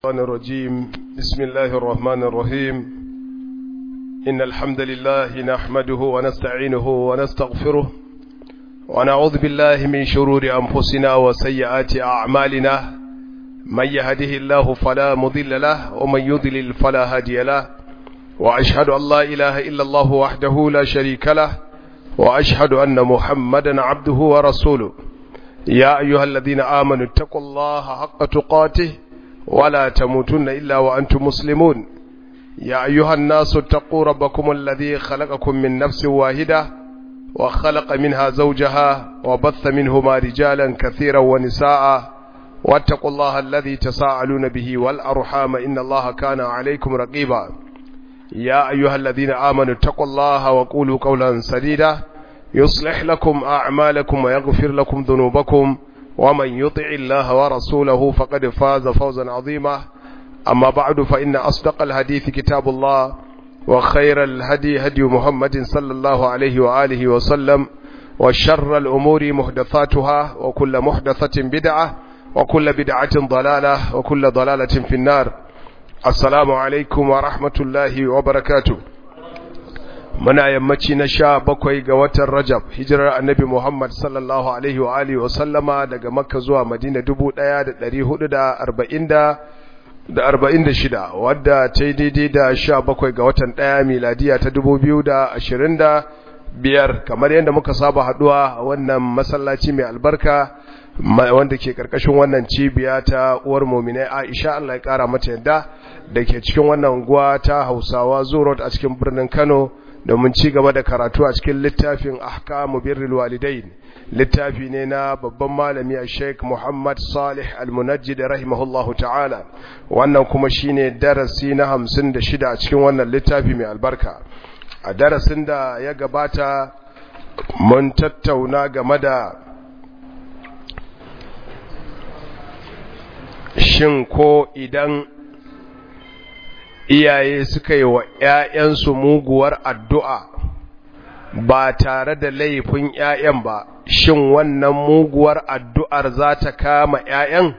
الشيطان الرجيم بسم الله الرحمن الرحيم إن الحمد لله نحمده ونستعينه ونستغفره ونعوذ بالله من شرور أنفسنا وسيئات أعمالنا من يهده الله فلا مضل له ومن يضلل فلا هادي له وأشهد أن لا إله إلا الله وحده لا شريك له وأشهد أن محمدا عبده ورسوله يا أيها الذين آمنوا اتقوا الله حق تقاته ولا تموتن إلا وأنتم مسلمون يا أيها الناس اتقوا ربكم الذي خلقكم من نفس واحدة وخلق منها زوجها وبث منهما رجالا كثيرا ونساء واتقوا الله الذي تساءلون به والأرحام إن الله كان عليكم رقيبا يا أيها الذين آمنوا اتقوا الله وقولوا قولا سديدا يصلح لكم أعمالكم ويغفر لكم ذنوبكم ومن يطع الله ورسوله فقد فاز فوزا عظيما أما بعد فإن أصدق الحديث كتاب الله وخير الهدي هدي محمد صلى الله عليه وآله وسلم وشر الأمور محدثاتها وكل محدثة بدعة وكل بدعة ضلالة وكل ضلالة في النار السلام عليكم ورحمة الله وبركاته muna yammaci na sha bakwai ga watan Rajab hijirar annabi Muhammad sallallahu alaihi wa alihi wa sallama daga Makka zuwa Madina dubu ɗaya da ɗari hudu da arba'in da da arba'in da shida wadda ta yi daidai da sha bakwai ga watan ɗaya miladiya ta dubu biyu da ashirin da biyar kamar yadda muka saba haɗuwa a wannan masallaci mai albarka wanda ke ƙarƙashin wannan cibiya ta uwar muminai Aisha Allah ya ƙara mata yadda da ke cikin wannan unguwa ta Hausawa Zurot a cikin birnin Kano domin ci gaba da karatu a cikin littafin ahkamu birrul walidain littafi ne na babban malami a sheik muhammad salih al-munajjid rahimahullahu ta'ala wannan kuma shine darasi na hamsin da shida a cikin wannan littafi mai albarka a darasin da ya gabata mun tattauna game da shin ko idan iyaye suka yi wa ‘ya'yansu muguwar addu'a ba tare da laifin ‘ya'yan ba, shin wannan muguwar addu'ar za ta kama ‘ya'yan?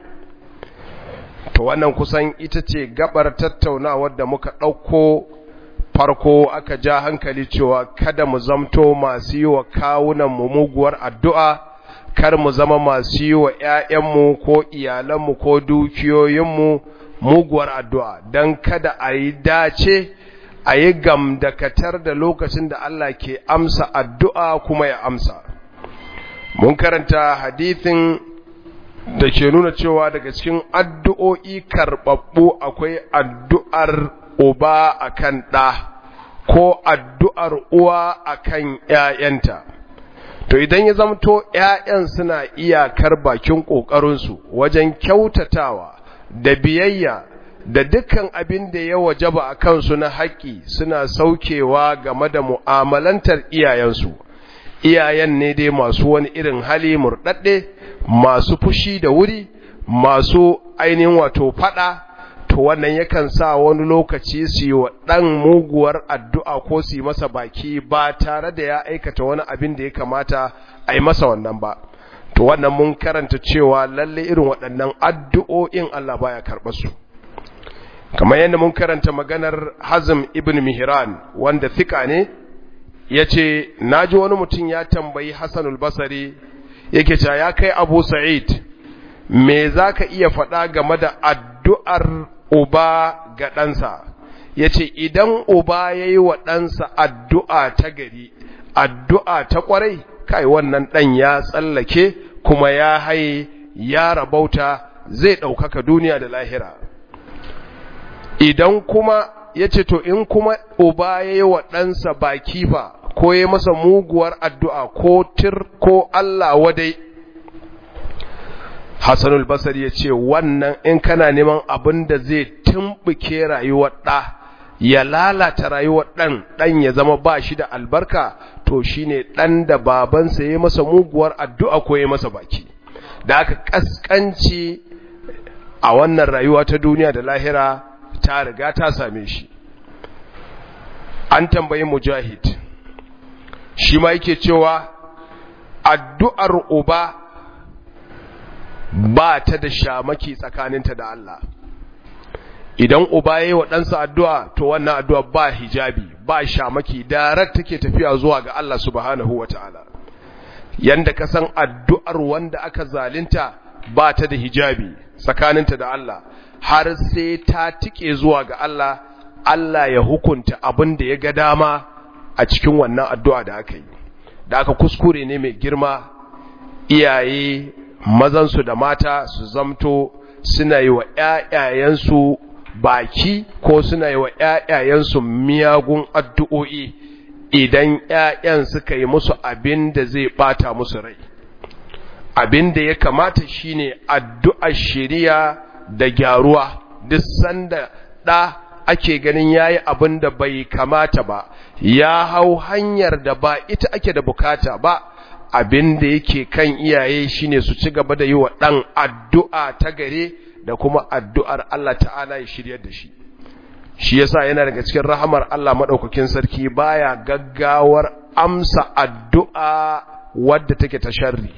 To wannan kusan ita ce gabar tattaunawar da muka ɗauko farko aka ja hankali cewa kada mu zamto masu yi wa kawunanmu muguwar addu'a, kar mu zama masu yi wa ‘ya'yanmu ko iyalanmu ko dukiyoyinmu muguwar addu'a don kada a yi dace a yi gamdakatar da lokacin da Allah ke amsa addu'a kuma ya amsa. Mun karanta hadithin da ke nuna cewa daga cikin addu'o'i karɓaɓɓu akwai addu'ar uba a kan ɗa ko addu'ar uwa a kan ‘ya'yanta. To idan ya zamto ‘ya'yan suna iyakar bakin ƙoƙarinsu wajen kyautatawa da biyayya da dukkan abin da ya wajaba a kansu na haƙƙi suna saukewa game da mu'amalantar iyayensu iyayen ne dai masu wani irin hali murɗaɗɗe masu fushi da wuri masu ainihin wato faɗa to wannan yakan sa wani lokaci su yi wa ɗan muguwar addu'a ko su yi masa baki ba tare da ya aikata wani abin da ya kamata a yi masa wannan ba to wannan mun karanta cewa lalle irin waɗannan addu'o'in Allah baya karɓar su kamar yadda mun karanta maganar Hazm ibn Mihran wanda thika ne yace naji wani mutum ya tambayi Hassan al-Basri yake cewa ya kai Abu Sa'id me zaka iya faɗa game da addu'ar uba ga ɗansa yace idan uba yayi wa ɗansa addu'a ta gari addu'a ta ƙwarai kai wannan ɗan ya tsallake kuma ya haye ya rabauta zai ɗaukaka duniya da lahira idan kuma ya ce to in kuma uba ya yi wa ɗansa baki fa ko ya masa muguwar addu'a ko tir ko Allah wadai Hassanul Basar ya ce wannan in kana neman abin da zai tumɓuke rayuwar ɗa ya lalata rayuwar ɗan ɗan ya zama ba shi da albarka to shine ɗan da babansa ya masa muguwar addu'a ko ya masa baki da aka ƙasƙanci a wannan rayuwa ta duniya da lahira ta riga ta same shi an tambayi mujahid shi ma yake cewa addu'ar uba ba ta da shamaki tsakaninta da Allah idan uba yayi wa ɗansa addu'a to wannan addu'a ba hijabi ba shamaki direct take tafiya zuwa ga Allah subhanahu wataala yanda ka san addu'ar wanda aka zalunta ba ta da hijabi tsakaninta da Allah har sai ta tike zuwa ga Allah Allah ya hukunta abin da ya ga dama a cikin wannan addu'a da aka yi da aka kuskure ne mai girma iyaye mazansu da mata su zamto suna yi wa ‘ya'yayensu baki ko suna yi wa ‘ya'yayensu miyagun addu'o'i idan ‘ya'yan suka yi musu abin da zai ɓata musu rai abin da ya kamata shine addu'ar shiriya da gyaruwa duk sanda ɗa ake ganin yayi abin da bai kamata ba ya hau hanyar da ba ita ake da bukata ba abin da yake kan iyaye shine su ci gaba da yi wa ɗan addu'a ta gare da kuma addu'ar Allah ta'ala ya shiryar da shi shi yasa yana daga cikin rahamar Allah maɗaukakin sarki baya gaggawar amsa addu'a wadda take ta sharri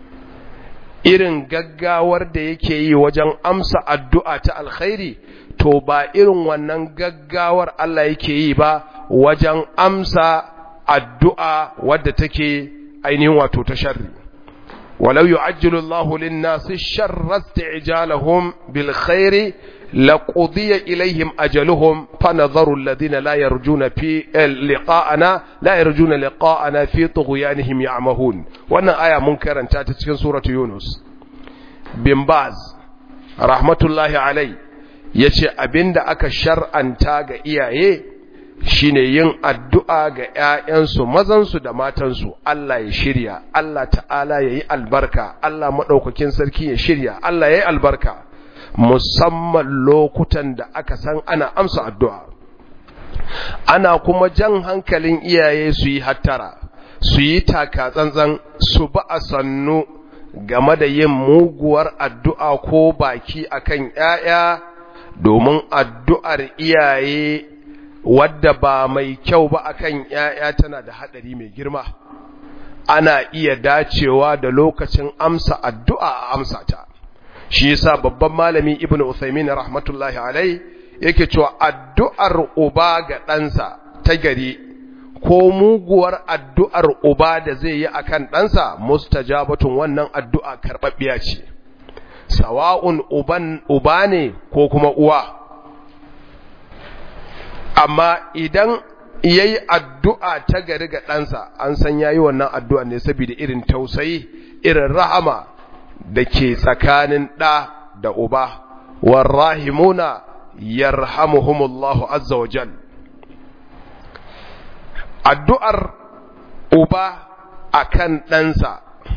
irin gaggawar da yake yi wajen amsa addu'a ta alkhairi to ba irin wannan gaggawar Allah yake yi ba wajen amsa addu'a wadda take ainihin wato ta sharri walau yu'ajjilu Allahu lin-nasi sharra isti'jalahum bil khairi laqudiya ilayhim ajaluhum fanadharu alladhina la yarjuna fi liqa'ana la yarjuna liqa'ana fi tughyanihim ya'mahun wannan aya mun karanta ta cikin suratu yunus bin baz rahmatullahi alai yace abinda aka shar'anta ga iyaye shine yin addu'a ga ‘ya'yansu mazansu da matansu, Allah ya shirya, Allah ta'ala ya yi albarka, Allah maɗaukakin sarki ya shirya, Allah ya yi albarka, musamman lokutan da aka san ana amsa addu'a. Ana kuma jan hankalin iyaye su yi hattara, su yi taka tsantsan, su ba a sannu game da yin muguwar addu'a ko baki akan ‘ya'ya domin addu'ar iyaye wadda ba mai kyau ba akan ‘ya'ya tana da haɗari mai girma, ana iya dacewa da lokacin amsa addu'a a amsa ta. Shi yasa babban malami Ibn Uthaymin rahmatullahi alai yake cewa addu'ar uba ga ɗansa ta gari ko muguwar addu'ar uba da zai yi akan ɗansa mustajabatun wannan addu'a karɓaɓɓiya ce. Sawa'un uba ne ko kuma uwa. amma idan ya yi addu'a ta gari ga ɗansa an san ya yi wannan addu'a ne saboda irin tausayi irin rahama da ke tsakanin ɗa da uba warrahimuna yarhamuhumullahu azza wa jal addu'ar uba akan ɗansa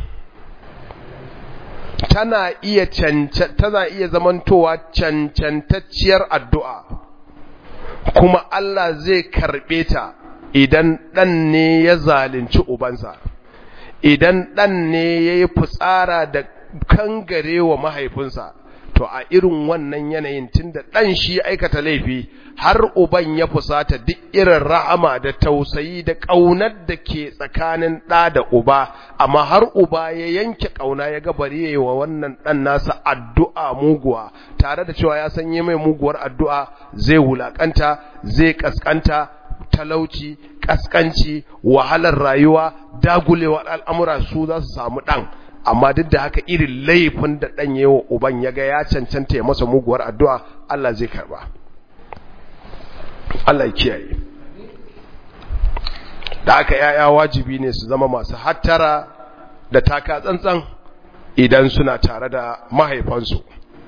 tana iya tana iya zamantowa cancantacciyar addu'a kuma Allah zai karɓe ta idan ɗan ne ya zalunci ubansa, idan ɗan ne ya yi fitsara da kangare wa mahaifinsa, to a irin wannan yanayin tun da ɗan shi aikata laifi har uban ya fusata duk irin rahama da tausayi da ƙaunar da ke tsakanin ɗa da uba, amma har uba ya yanke ƙauna ya gabari ya yi wa wannan ɗan nasa addu'a muguwa, tare da cewa ya sanye mai muguwar addu'a zai wulaƙanta, zai ƙasƙanta, talauci, ƙasƙanci, wahalar rayuwa, dagulewar al'amura su za su samu ɗan. amma duk da haka irin laifin da ɗan yi wa uban ya ga ya cancanta ya masa muguwar addu'a Allah zai karba Allah kiyaye da haka ‘ya'ya wajibi ne su zama masu hattara da taka tsantsan idan suna tare da mahaifansu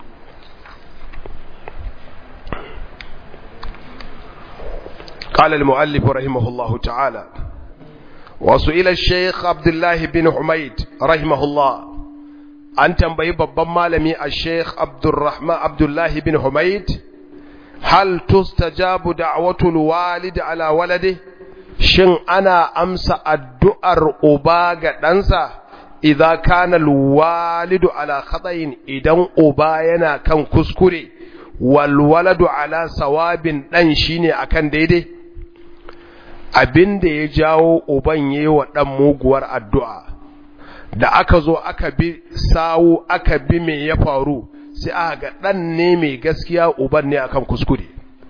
قال المؤلف رحمه الله تعالى وسئل الشيخ عبد الله بن حميد رحمه الله an tambayi babban malami a sheikh abdurrahman abdullahi bin humaid hal tustajabu da'watul walid ala walade shin ana amsa addu'ar uba ga ɗansa idza kana alwalidu ala khata'in idan uba yana kan kuskure wal waladu ala sawabin dan shine akan daidai abin da ya jawo uban yi wa ɗan muguwar addu'a da aka zo aka bi sawu aka bi me ya faru sai aka ga ɗan ne mai gaskiya uban ne akan kuskure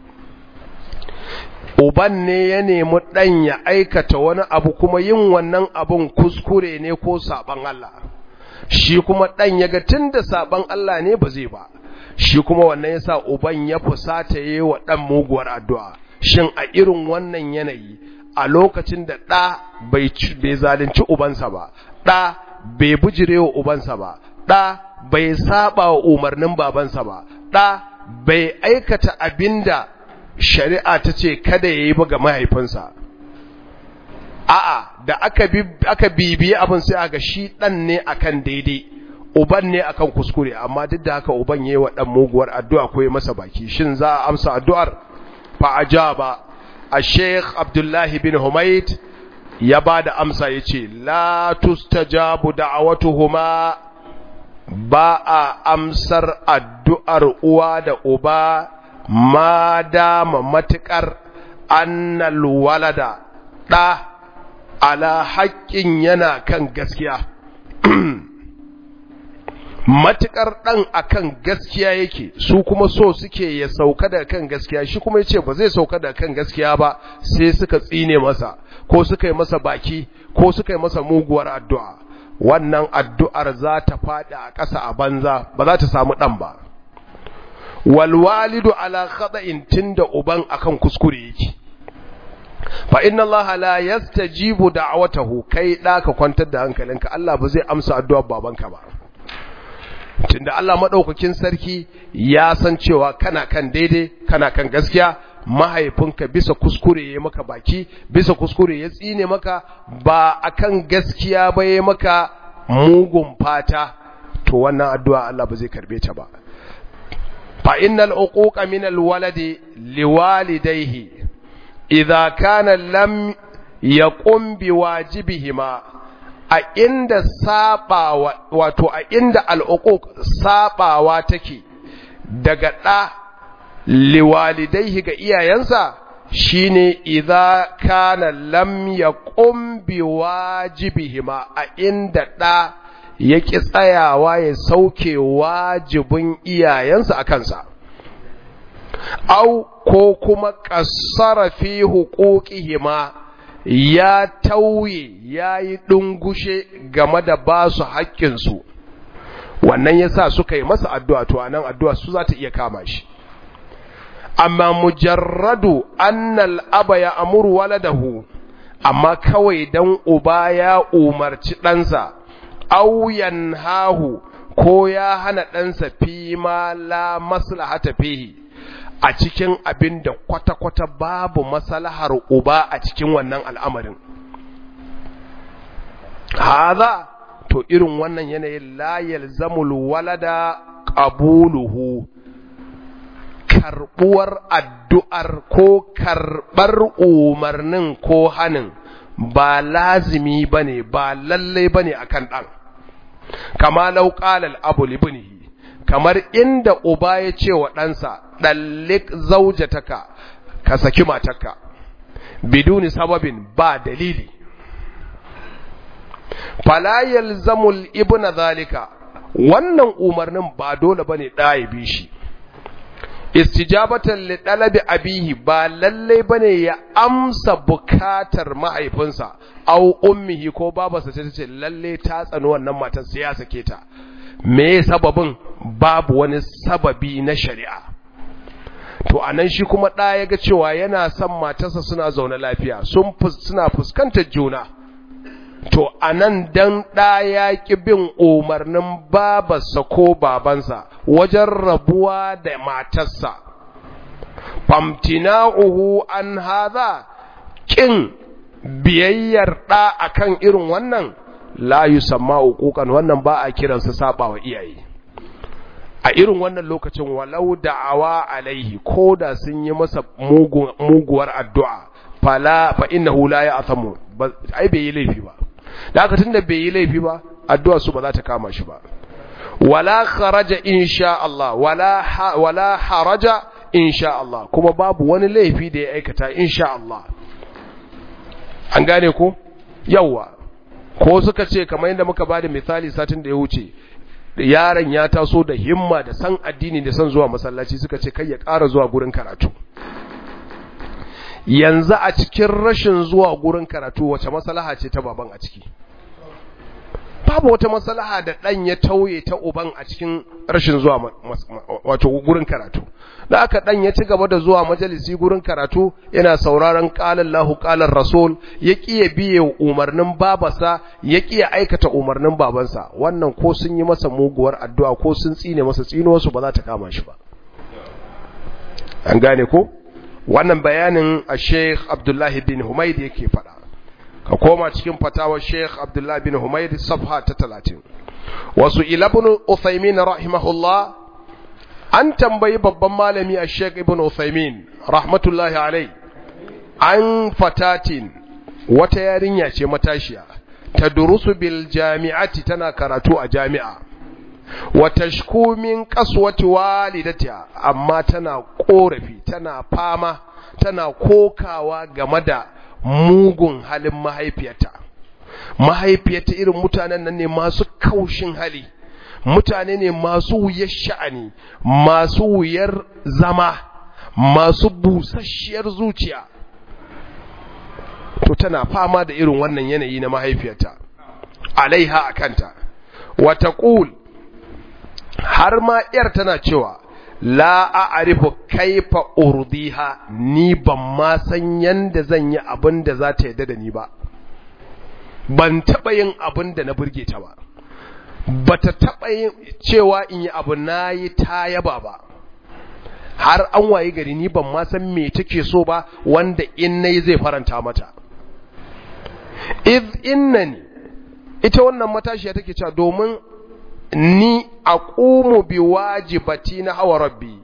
uban ne ya nemi ɗan ya aikata wani abu kuma yin wannan abun kuskure ne ko saɓan Allah shi kuma ɗan ya ga tun da saɓan Allah ne ba zai ba shi kuma wannan ya sa uban ya fusata yi wa ɗan muguwar addu'a shin a irin wannan yanayi a lokacin da ɗa bai zalunci ubansa ba ɗa bai bujire wa ubansa ba ɗa bai saba wa umarnin babansa ba ɗa bai aikata abinda shari'a ta ce kada ya yi ba ga mahaifinsa a'a da aka aka bibiye abin sai aga shi ɗan ne akan daidai uban ne akan kuskure amma duk da haka uban yayi wa ɗan muguwar addu'a ko ya masa baki shin za a amsa addu'ar fa ajaba الشيخ عبد الله بن حميد ya ba da amsa ya ce la tustajabu da'awatuhuma ba a amsar addu'ar uwa da uba ma dama matuƙar annal walada ɗa ala haƙƙin yana kan gaskiya matuƙar ɗan akan gaskiya yake su kuma so suke ya sauka da kan gaskiya shi kuma ya ce ba zai sauka da kan gaskiya ba sai suka tsine masa ko suka yi masa baki ko suka yi masa muguwar addu'a wannan addu'ar za ta faɗi a ƙasa a banza ba za ta samu ɗan ba walwalidu ala khata'in tunda uban akan kuskure yake fa inna allaha la yastajibu da'watahu kai da ka kwantar da hankalinka Allah ba zai amsa addu'ar babanka ba tunda Allah madaukakin sarki ya san cewa kana kan daidai kana kan gaskiya mahaifinka bisa kuskure ya maka baki bisa kuskure ya tsine maka ba akan gaskiya ba ya maka mugun fata to wannan addu'a Allah ba zai karbe ta ba fa innal uquqa min alwaladi liwalidayhi idza kana lam yaqum biwajibihima a inda sabawa wato a inda al'uquq sabawa take daga da liwalidaihi ga iyayensa shine idza kana lam yaqum biwajibihima a inda da yaki tsayawa ya sauke wajibin iyayensa a kansa au ko kuma qassara fi huquqihima ya tauye yayi dungushe game da basu haƙƙinsu wannan yasa suka yi masa addu'a to anan addu'a su za ta iya kama shi amma mujarradu annal aba ya amuru waladahu amma kawai dan uba ya umarci ɗansa auyan hahu ko ya hana ɗansa fi ma la maslahata fihi a cikin abin da kwata-kwata babu maslahar uba a cikin wannan al'amarin haza to irin wannan yanayin la yalzamul walada qabuluhu karbuwar addu'ar ko karɓar umarnin ko hanin ba lazimi ba ne ba lallai ba ne a kan ɗan kama lauƙalar abu libinihi kamar inda uba ya ce wa ɗansa ɗallik zaujataka ka saki matarka biduni sababin ba dalili falayal zamul ibna zalika wannan umarnin ba dole ba ne ɗaya bi shi istijabatan li dalabi abihi ba lalle bane ya amsa bukatar mahaifinsa au ummihi ko babarsa ce tace lalle ta tsani wannan matar sai ya sake ta me sababin babu wani sababi na shari'a to anan shi kuma da ya ga cewa yana son matarsa suna zaune lafiya sun suna fuskantar juna to anan dan ɗa ya ƙi bin umarnin babarsa ko babansa wajen rabuwa da matarsa famtina'uhu an haza ƙin biyayyar ɗa akan irin wannan la yusamma uquqan wannan ba a kiransa sabawa iyaye a irin wannan lokacin walau da'awa alaihi ko da sun yi masa muguwar addu'a fala fa innahu la ya'thamu ai bai yi laifi ba da haka tunda bai yi laifi ba addu'a su ba za ta kama shi ba wala kharaja insha Allah wala ha, wala haraja insha Allah kuma babu wani laifi da ya aikata insha Allah an gane ko yawa ko suka ce kamar yadda muka bada misali satin da ya wuce yaron ya taso da himma da san addini da san zuwa masallaci suka ce kai ya ƙara zuwa gurin karatu yanzu a cikin rashin zuwa gurin karatu wace maslaha ce ta baban a ciki babu wata maslaha da dan ya tauye ta uban a cikin rashin zuwa wato gurin karatu da aka dan ya ci gaba da zuwa majalisi gurin karatu yana sauraron qala Allahu qala Rasul ya kiye biye umarnin babarsa ya kiye aikata umarnin babansa wannan ko sun yi masa muguwar addu'a ko sun tsine masa tsino su ba za ta kama shi ba an gane ko wannan bayanin a Sheikh Abdullahi bin Humaid yake faɗa ka koma cikin fatawar Sheikh Abdullahi bin Humaid safha ta 30 wasu ilabun Uthaymin rahimahullah an tambayi babban malami a Sheikh Ibn Uthaymin rahmatullahi alai an fatatin wata yarinya ce matashiya ta durusu bil jami'ati tana karatu a jami'a wa tashku min qaswati walidatiha amma tana korafi tana fama tana kokawa game da mugun halin mahaifiyarta mahaifiyarta irin mutanen nan ne masu kaushin hali mutane ne masu wuyar sha'ani masu wuyar zama masu busasshiyar zuciya to tana fama da irin wannan yanayi na mahaifiyarta alaiha akanta wa taqul har ma ‘yar tana cewa, La a arifu kaifa urdiha ni ban ma san yanda zan yi abin da za ta yadda da ni ba, ban taɓa yin abin da na burge ta ba, ba ta taɓa yin cewa in yi abu na yi ta yaba ba, har an waye gari ni ban ma san me take so ba wanda in na yi zai faranta mata. Iz innani, ita wannan matashiya take cewa domin ni a ƙumu bi wajibati na hawa rabbi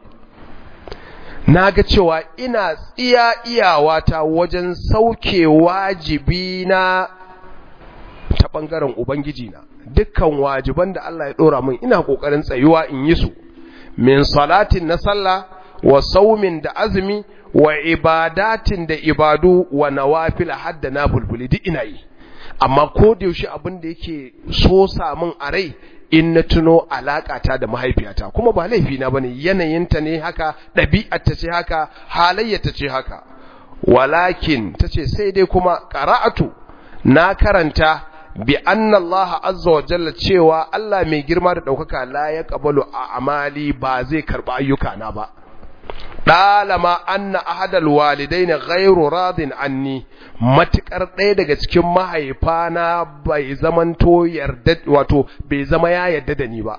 na ga cewa ina tsiya iyawata wajen sauke wajibi na ta ɓangaren Ubangiji na dukkan wajiban da Allah ya ɗora min ina ƙoƙarin tsayuwa in yi su min salatin na sallah wa saumin da azumi wa ibadatin da ibadu wa nawafila hadda na bulbuli duk ina yi amma ko da yaushe abin da yake so samun a rai in na tuno alaƙata da mahaifiyata kuma ba laifina bane yanayinta ne haka ɗabi'arta ce haka halayyata ce haka walakin tace sai dai kuma qara'atu na karanta bi anna Allah azza wa jalla cewa Allah mai girma da ɗaukaka la ya qabalu a amali ba zai karba ayyuka na ba ɗalama anna ahadal walidaini ghairu radin anni matukar ɗaya daga cikin mahaifana bai zamanto yarda wato bai zama ya yarda da ni ba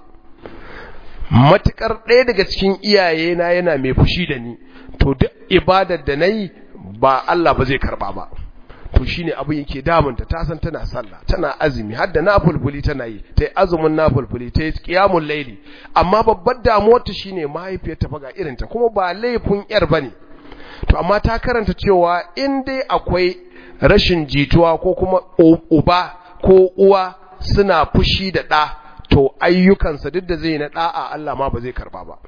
matukar ɗaya daga cikin iyayena yana mai fushi da ni to duk ibadar da nayi ba Allah ba zai karba ba to shine abin yake damunta ta san tana sallah tana azumi har da nafulfuli tana yi tai azumin nafulfuli tai qiyamul layli amma babbar damuwar ta shine mahaifiyar ta faga irin ta kuma ba laifin yar bane to amma ta karanta cewa in dai akwai rashin jituwa ko kuma uba ko uwa suna fushi da ɗa to ayyukansa duk da zai na ɗa'a Allah ma ba zai karba ba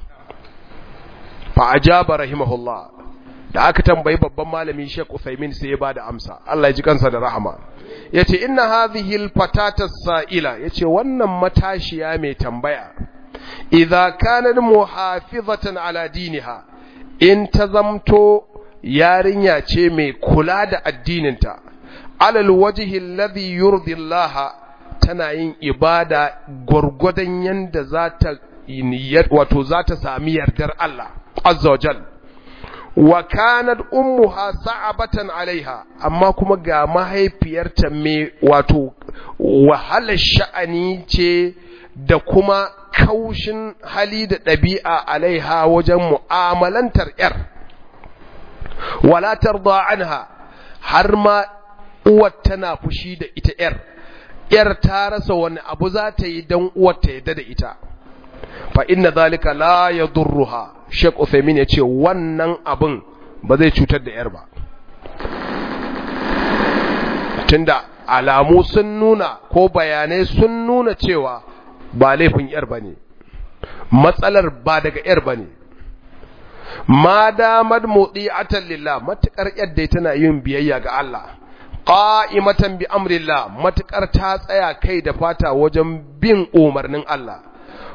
fa ajaba rahimahullah da aka tambayi babban malami Sheikh Uthaymeen sai ya bada amsa Allah ya ji kansa da rahama yace inna hadhihi alfatata sa'ila yace wannan matashiya mai tambaya idza kanat muhafizatan ala diniha in ta zamto yarinya ce mai kula da addininta alal wajhi alladhi yurdi Allah tana yin ibada gurgudan yanda za ta wato za ta sami yardar Allah azza wa jalla wa kanat ummuha sa'abatan alaiha amma kuma ga mahaifiyarta me wato wahalar sha'ani ce da kuma kaushin hali da ɗabi'a alaiha wajen mu'amalantar ‘yar wala tarda anha har ma uwar tana fushi da ita ‘yar ‘yar ta rasa wani abu za ta yi don uwar ta yadda da ita fa inna zalika la yadurruha Sheikh Uthaymeen yace wannan abin ba zai cutar da yar ba tunda alamu sun nuna ko bayanai sun nuna cewa ba laifin yar bane matsalar ba daga yar bane ma damar mudi'atan lillah matukar yadda tana yin biyayya ga Allah qa'imatan bi amrillah matukar ta tsaya kai da fata wajen bin umarnin Allah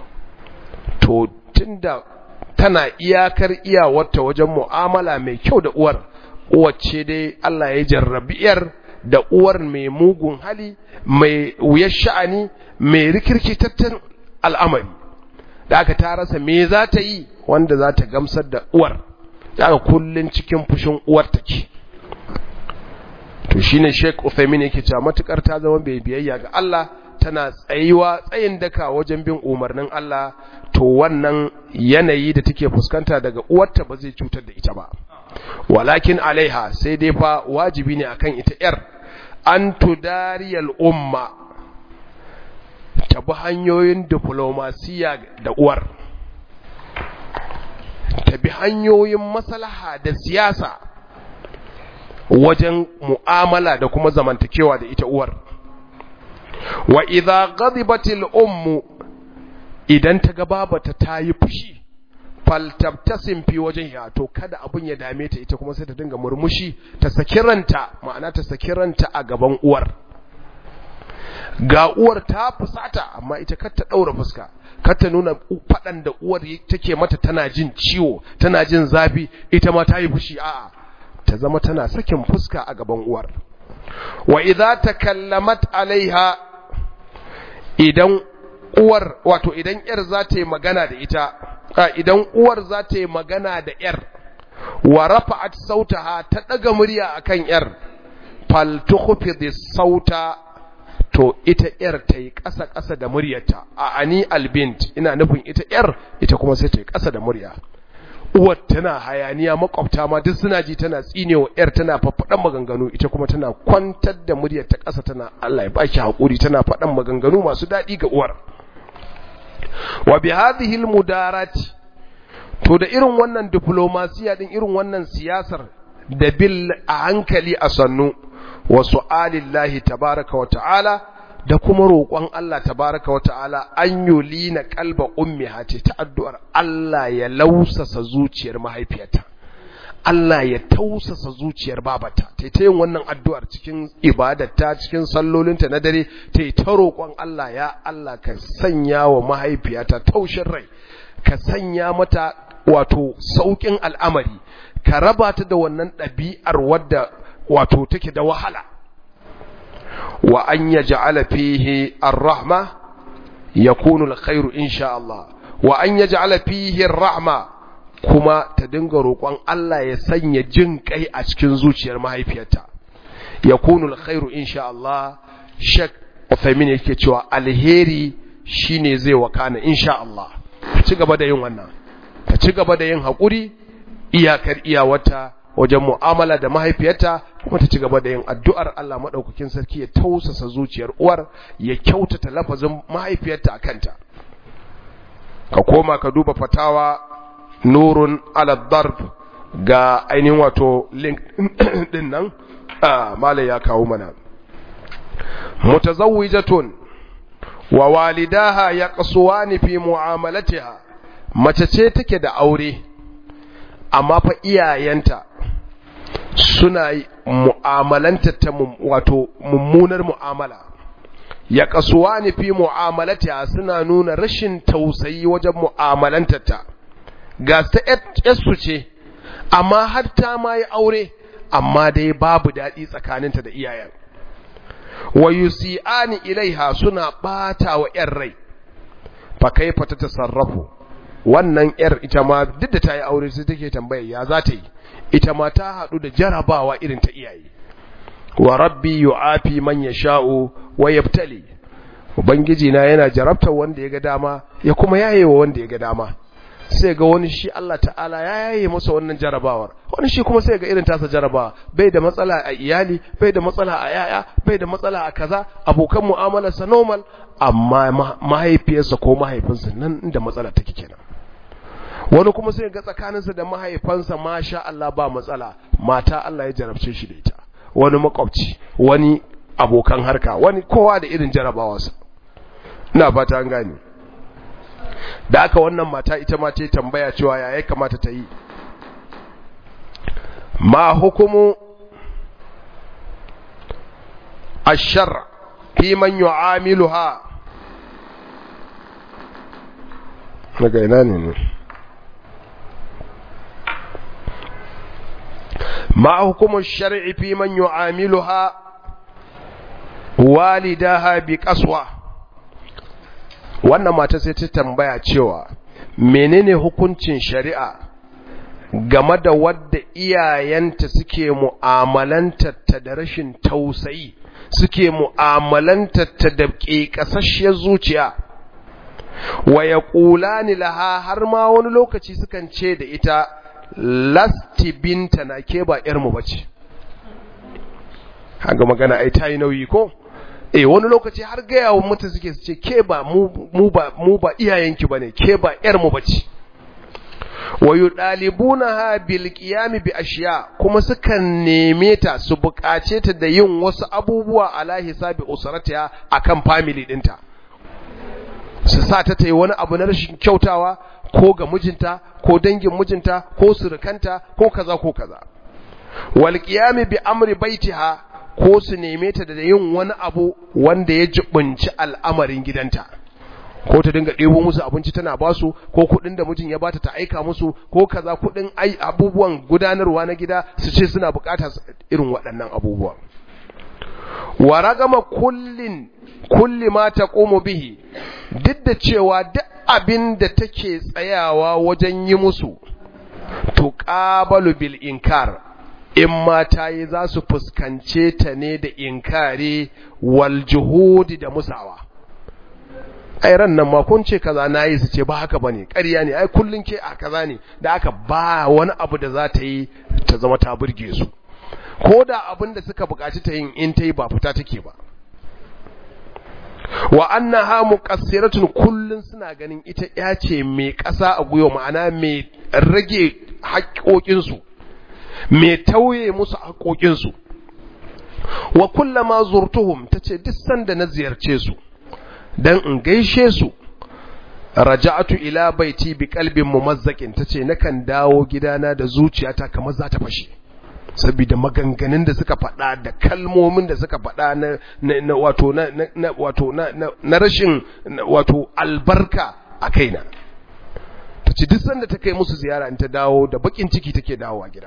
to tunda tana iyakar iyawarta wajen mu'amala mai kyau da uwar uwacce dai Allah ya jarrabi iyar da uwar mai mugun hali mai wuyar sha'ani mai rikirkitattun al'amari da aka ta rasa me za ta yi wanda za ta gamsar da uwar da aka kullun cikin fushin uwar take to shine Sheikh Uthaymeen yake cewa matukar ta zama bai biyayya ga Allah tana tsayuwa tsayin daka wajen bin umarnin Allah to wannan yanayi da take fuskanta daga uwarta ba zai cutar da ita ba walakin alaiha sai dai fa wajibi ne akan ita yar an tudariyal umma ta bi hanyoyin diplomasiya da uwar ta bi hanyoyin maslaha da siyasa wajen mu'amala da kuma zamantakewa da ita uwar wa idza ghadibatil ummu idan ta ga babata ta yi fushi faltabtasim fi wajhiha to kada abun ya dame ta ita kuma sai ta dinga murmushi ta saki ranta ma'ana ta saki ranta a gaban uwar ga uwar ta fusata amma ita kar ta daura fuska kar ta nuna fadan da uwar take mata tana jin ciwo tana jin zafi ita ma ta yi fushi a'a ta zama tana sakin fuska a gaban uwar wa idza takallamat alaiha idan uwar wato idan yar za ta yi magana da ita idan uwar za ta yi magana da yar wa rafa'at sautaha ta daga murya akan yar fal tukhfid sauta to ita yar ta yi ƙasa ƙasa da muryarta a ani albint ina nufin ita yar ita kuma sai ta yi ƙasa da murya uwar tana hayaniya makwabta ma duk suna ji tana tsinewa yar tana faɗan maganganu ita kuma tana kwantar da muryar ta ƙasa tana Allah ya baki hakuri tana faɗan maganganu masu daɗi ga uwar wa bi hadhihi almudarat to da irin wannan diplomasiya din irin wannan siyasar da bil a hankali a sannu wa su'alillahi tabaraka wa ta'ala da kuma roƙon Allah tabaraka wa ta'ala an yulina kalba ummiha ce ta addu'ar Allah ya lausasa zuciyar mahaifiyarta Allah ya tausasa zuciyar babata ta ta yin wannan addu'ar cikin ibadarta cikin sallolinta na dare ta ta roƙon Allah ya Allah ka sanya wa mahaifiyata taushin rai ka sanya mata wato sauƙin al'amari ka raba ta da wannan ɗabi'ar wadda wato take da wahala wa an yaj'ala fihi ar-rahma yakunu al-khairu insha Allah wa an yaj'ala fihi ar-rahma kuma ta dinga roƙon Allah ya sanya jin kai a cikin zuciyar mahaifiyarta yakunu al-khairu insha Allah shek Uthaymin yake cewa alheri shine zai wakana insha Allah ci gaba da yin wannan ta ci gaba da yin haƙuri iyakar iyawata wajen mu'amala da mahaifiyarta kuma ta ci gaba da yin addu'ar Allah maɗaukakin sarki ya tausasa zuciyar uwar ya kyautata lafazin mahaifiyarta a kanta ka koma ka duba fatawa nurun ala darb ga ainihin wato link din nan malai ya kawo mana mutazawwijatun wa walidaha yaqsuwani fi mu'amalatiha mace ce take da aure amma fa iyayenta suna mu'amalanta ta wato mummunar mu'amala ya kasuwa ni fi mu'amalata suna nuna rashin tausayi wajen mu'amalantata ga ta su ce amma har ta ma yi aure amma dai babu daɗi tsakaninta da iyayen wa yusi'ani ilaiha suna ɓata wa ‘yan rai fa kaifa ta tasarrafu wannan ‘yar ita ma duk da ta yi aure sai take tambaya ya za ta yi ita ma ta haɗu da jarabawa irin ta iyaye wa rabbi yu'afi man yasha'u wa yabtali ubangiji na yana jarabtar wanda ya ga dama ya kuma yaye wa wanda ya ga dama sai ga wani shi Allah ta'ala ya yaye masa wannan jarabawar wani shi kuma sai ga irin tasa jarabawa bai da matsala a iyali bai da matsala a yaya bai da matsala a kaza abokan mu'amalarsa normal amma mahaifiyarsa ko mahaifinsa nan inda matsala take kenan wani kuma sai ga tsakaninsa da mahaifansa masha Allah ba matsala mata Allah ya jarabce shi da ita wani makwabci wani abokan harka wani kowa da irin jarabawarsa ina fata an gane da aka wannan mata ita ma ta tambaya cewa ya kamata ta yi ma hukumu ashar fi man yu'amiluha daga ina ne ne ma hukumar shari'i fi man yu'amiluha walidaha bi kaswa wannan mata sai ta tambaya cewa menene hukuncin shari'a game da wadda iyayenta suke mu'amalantarta da rashin tausayi suke mu'amalantarta da ƙeƙasasshiyar zuciya wa ya ni laha har ma wani lokaci sukan ce da ita lasti binta na ke ba ‘yarmu ba ce haga magana ai ta yi nauyi ko eh wani lokaci har gaya wa mutu suke su ce ke ba mu ba mu ba iyayenki bane ke ba ‘yarmu ba ce wa yudalibunaha bil qiyam bi ashiya kuma sukan neme ta su bukace ta da yin wasu abubuwa ala hisabi usratiha akan family dinta su sa ta tayi wani abu na rashin kyautawa ko ga mijinta ko dangin mijinta ko surukanta ko kaza ko kaza wal qiyam bi amri baitiha ko su neme ta da yin wani abu wanda ya jibunci al'amarin gidanta ko ta dinga ɗebo musu abinci tana basu ko kuɗin da mijin ya bata ta aika musu ko kaza kuɗin ai abubuwan gudanarwa na gida su ce suna bukata irin waɗannan abubuwa wa ragama kullin kulli ma taqumu bihi duk da cewa duk abin da take tsayawa wajen yi musu to qabalu bil inkar in mata yi za su fuskance ta ne da inkari wal juhudi da musawa ai ran nan ma kun ce kaza nayi su ce ba haka bane ƙarya ne ai kullun ke a kaza ne da aka ba wani abu da za ta yi ta zama ta burge su ko da abin da suka buƙaci ta yin in ta yi ba fita take ba wa annaha muqassiratun kullun suna ganin ita ya ce mai ƙasa a guyo ma'ana mai rage haƙoƙin su mai tauye musu haƙoƙin su wa kullama zurtuhum tace duk sanda na ziyarce su dan in gaishe su raja'atu ila baiti bi qalbin mumazzakin tace nakan dawo gidana da zuciyata kamar za ta fashe saboda maganganun da suka faɗa da kalmomin da suka faɗa na, na, wato na, na wato na, na, rashin wato albarka a kaina tace duk sanda ta kai musu ziyara in ta dawo da bakin ciki take dawowa gida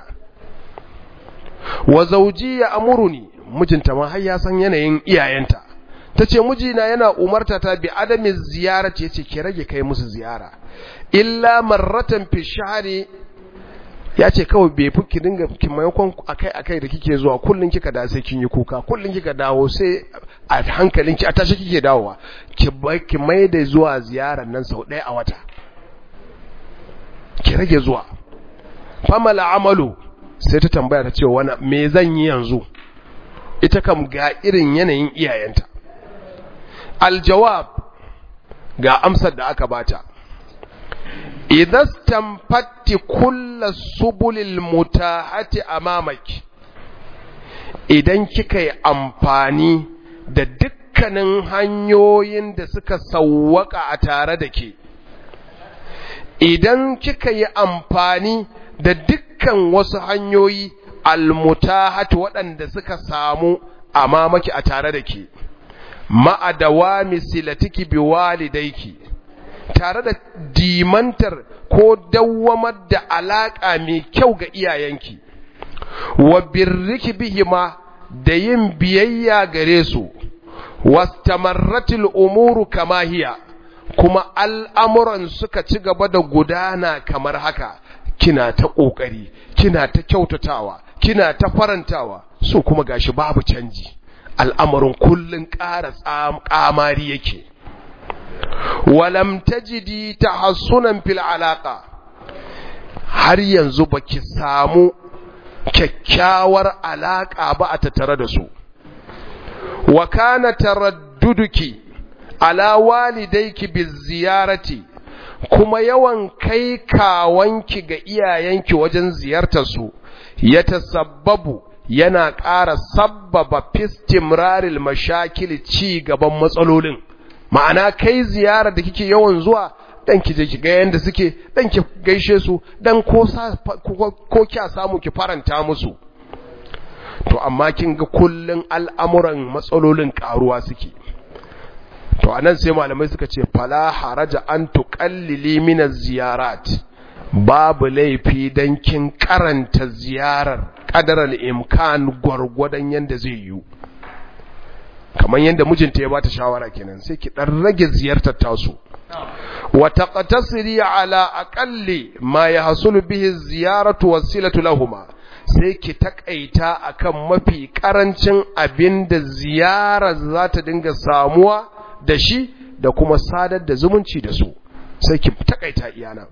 wa zawji ya amuruni mijinta ma har ya san yanayin iyayenta ta ce mijina yana umarta ta bi adamin ziyara ce ce ki rage kai musu ziyara illa marratan fi shahari ya ce kawai bai fi ki dinga ki maimakon akai akai da kike zuwa kullun kika da sai kin yi kuka kullun kika dawo sai a hankalin ki a tashi kike dawowa ki ki mai da zuwa ziyarar nan sau ɗaya a wata ki rage zuwa famala amalu sai ta tambaya ta ce wani me zan yi yanzu ita kam ga irin yanayin iyayenta aljawab ga amsar da aka bata idan tamfatti kulla subulil mutahati amamaki idan kika yi amfani da dukkanin hanyoyin da suka sawwaka a tare da ke idan kika yi amfani da dukkan wasu hanyoyi almutahati waɗanda suka samu amamaki a tare da ke ma'a dawami silatiki bi walidaiki tare da dimantar ko dawwamar da alaka mai kyau ga iyayenki wa birriki bihima da yin biyayya gare su wastamarratil umuru kama hiya kuma al'amuran suka ci gaba da gudana kamar haka kina ta ƙoƙari kina ta kyautatawa kina ta farantawa so kuma gashi babu canji al'amarin kullun ƙara ƙamari yake walam tajidi tahassunan fil alaqa har yanzu baki samu kyakkyawar alaka ba a tattare da su wa kana taradduduki ala walidayki biziyarati kuma yawan kai kawanki ga iyayenki wajen ziyartar su ya tasabbabu yana ƙara sabbaba fistimraril mashakil ci gaban matsalolin ma'ana kai ziyara da kike yawan zuwa dan ki je ki ga yanda suke dan ki gaishe su dan ko ko kya samu ki faranta musu to amma kin ga kullun al'amuran matsalolin karuwa suke to anan sai malamai suka ce fala haraja an tuqallili min ziyarat babu laifi dan kin karanta ziyarar qadaral imkan gwargwadon yanda zai yi kamar yanda mijinta ya bata shawara kenan sai ki dan rage ziyartar tasu wa taqtasiri ala aqalli ma yahsulu bihi ziyaratu wasilatu lahumma sai ki takaita akan mafi karancin abinda ziyarar za ta dinga samuwa da shi da kuma sadar da zumunci da su sai ki takaita iyana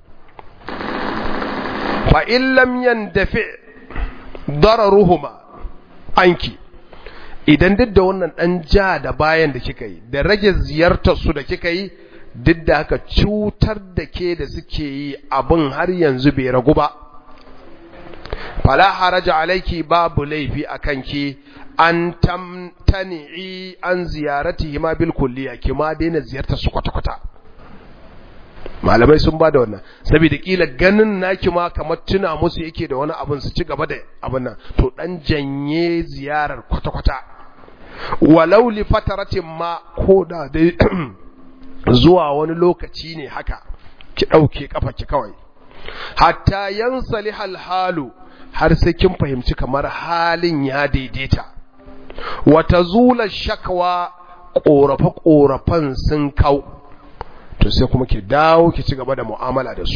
fa in lam yandafi dararuhuma anki idan duk da wannan dan ja da bayan da kika yi da rage ziyartar su da kika yi duk da haka cutar da ke da suke yi abin har yanzu bai ragu ba fala haraja alaiki babu laifi a kanki an tamtani'i an ziyaratihi ma bil kulliya ki ma daina ziyartar su kwata-kwata malamai sun ba da wannan saboda kila ganin naki ma kamar tuna musu yake da wani abin su ci gaba da abin nan to dan janye ziyarar kwata-kwata walau li fataratin ma ko da dai zuwa wani lokaci ne haka ki dauke kafa ki kawai hatta yansali halu har sai kin fahimci kamar halin ya daidaita wata zula shakwa ƙorafe-ƙorafen sun kau to sai kuma ki dawo ki ci gaba da mu'amala da su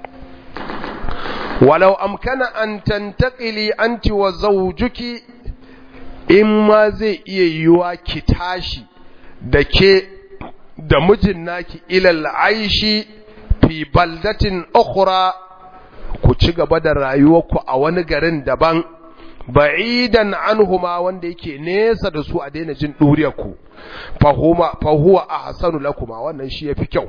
walau amkana an tantakili anti wa zawjuki in ma zai iya yiwa ki tashi da ke da mijin naki ilal aishi fi baldatin ukhra ku ci gaba da rayuwarku a wani garin daban ba'idan anhuma wanda yake nesa da su a daina jin duriyarku fahuma fahuwa ahsanu lakuma wannan shi yafi kyau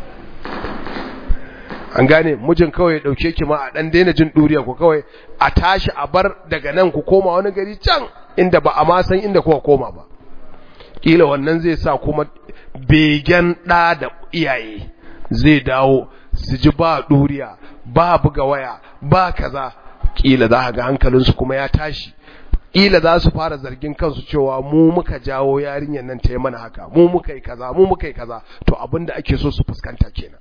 an gane mijin kawai ya dauke ki ma a dan daina jin duriyarku kawai a tashi a bar daga nan ku koma wani gari can inda ba a ma san inda kuka koma ba kila wannan zai sa kuma begen ɗa da iyaye zai dawo su ji ba ɗuriya ba buga waya ba kaza kila za ga hankalinsu kuma ya tashi kila za su fara zargin kansu cewa mu muka jawo yarinyar nan ta yi mana haka mu muka yi kaza mu muka yi kaza to abin da ake so su fuskanta kenan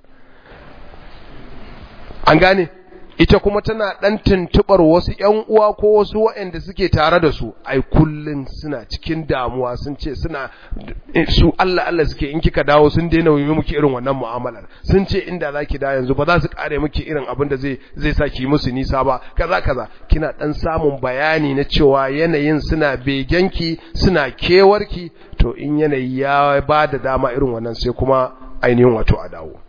an gane ita kuma tana dan tuntubar wasu ƴan uwa ko wasu waɗanda suke tare da su ai kullun suna cikin damuwa sun ce suna su Allah Allah suke in kika dawo sun daina yi miki irin wannan mu'amalar sun ce inda zaki da yanzu ba za su kare miki irin abin da zai zai saki musu nisa ba kaza kaza kina dan samun bayani na cewa yanayin suna begenki suna kewarki to in yanayi ya ba da dama irin wannan sai kuma ainihin wato a dawo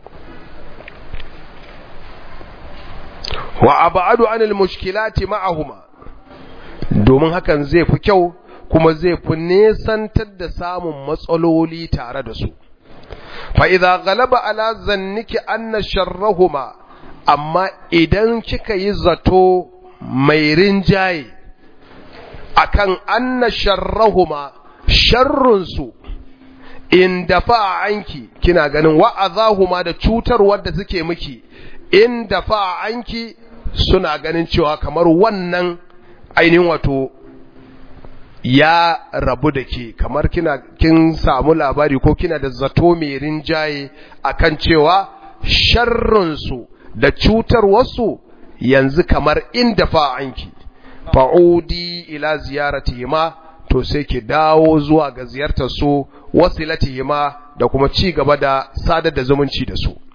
wa abadu anil mushkilati ma'ahuma domin hakan zai fi kyau kuma zai fi nesantar da samun matsaloli tare da su fa idza ghalaba ala zanniki anna sharrahuma amma idan kika yi zato mai rinjaye akan anna sharrahuma sharrun su in dafa anki kina ganin wa'azahuma da cutarwar da suke miki in dafa anki suna ganin cewa kamar wannan ainihin wato ya rabu da ke kamar kina kin samu labari ko kina da zato mai rinjaye akan cewa sharrinsu da cutar wasu yanzu kamar in dafa anki fa'udi ila ziyaratihima to sai ki dawo zuwa ga ziyartar su wasilatihima da kuma ci gaba da sadar da zumunci da su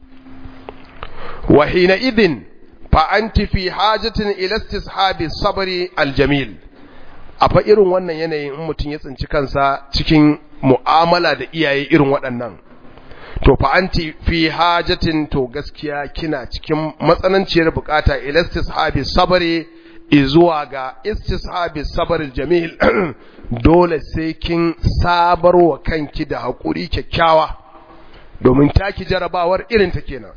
وحينئذ فأنت في حاجة إلى استصحاب الصبر الجميل afa irin wannan yanayin in mutum ya tsinci kansa cikin mu'amala da iyaye irin waɗannan to fa anti fi hajatin to gaskiya kina cikin matsananciyar bukata ila istishabi sabri izuwa ga istishabi sabr jamil dole sai kin sabarwa kanki da hakuri kyakkyawa domin taki jarabawar irin ta kenan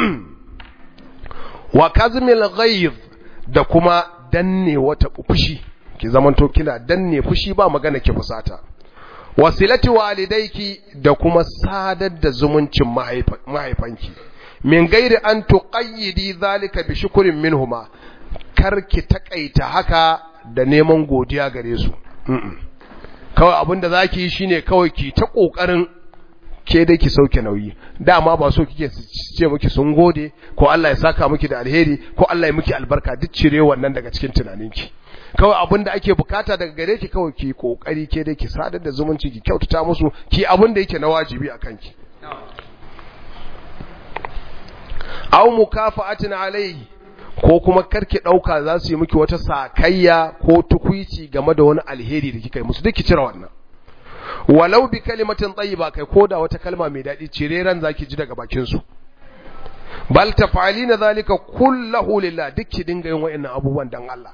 wa kazmil ghayz da kuma danne wata fushi ki zamanto kina danne fushi ba magana ki fusata wasilati walidayki da kuma sadar da zumuncin mahaifanki min gairi an tuqayyidi zalika bi shukrin minhuma karki takaita haka da neman godiya gare su kawai abinda zaki yi shine kawai ki ta kokarin ke dai ki sauke nauyi dama ba so kike ce miki sun gode ko Allah ya saka miki da alheri ko Allah ya miki albarka duk cire wannan daga cikin tunaninki kawai abin da ake bukata daga gare ki kawai ki kokari ke dai ki sadar da zumunci ki kyautata musu ki abin da yake na wajibi a kanki aw mukafa'atin alayhi ko kuma karki dauka za su yi miki wata sakayya ko tukuici game da wani alheri da kika yi musu duk ki cire wannan walau bi kalimatin tayyiba kai koda wata kalma mai dadi cire ran zaki ji daga bakin su bal taf'alina zalika kullahu lillah duk ki dinga yin wa'annan abubuwan dan Allah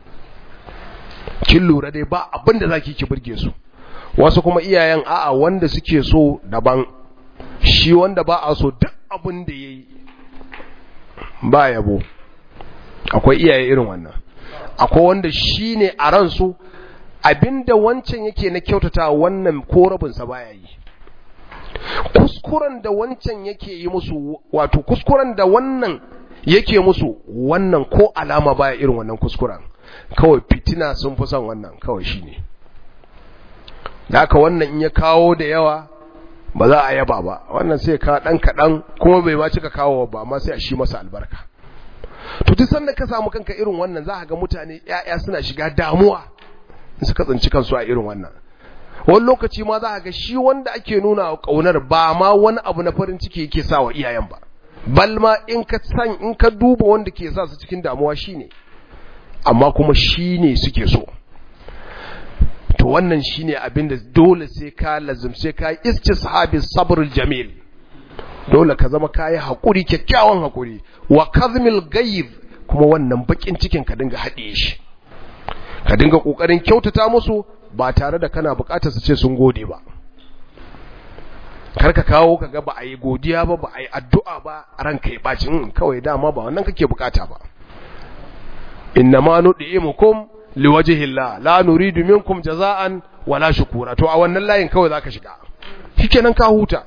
kin lura dai ba abin da zaki ki burge su wasu kuma iyayen a'a wanda suke so daban shi wanda ba a so duk abin da yayi ba yabo akwai iyaye irin wannan akwai wanda shine a ransu abinda wancan yake na kyautata wannan ko rabinsa baya yi kuskuren da wancan yake yi musu wato kuskuren da wannan yake musu wannan ko alama baya irin wannan kuskuren kawai fitina sun fi son wannan kawai shine da haka wannan in ya kawo da yawa ba za a yaba ba wannan sai ka dan kadan kuma bai ma cika kawo ba amma sai a shi masa albarka to duk sanda ka samu kanka irin wannan za ka ga mutane ƴaƴa suna shiga damuwa in suka tsinci kansu a irin wannan wani lokaci ma za ka ga shi wanda ake nuna wa kaunar ba ma wani abu na farin ciki yake sa wa iyayen ba bal ma in ka san in ka duba wanda ke sa su cikin damuwa shine amma kuma shine suke so to wannan shine abin da dole sai ka lazumce ka istishabi sabrul jamil dole ka zama kayi hakuri kyakkyawan hakuri wa kazmil ghayb kuma wannan bakin cikin ka dinga haɗiye shi ka dinga kokarin kyautata musu ba tare da kana bukatar su ce sun gode ba kar ka kawo kaga ba a yi godiya ba ba a yi addu'a ba ranka ya baci kawai dama ba wannan kake bukata ba innama nud'imukum liwajhillah la nuridu minkum jaza'an wala shukura to a wannan layin kawai zaka shiga shikenan ka huta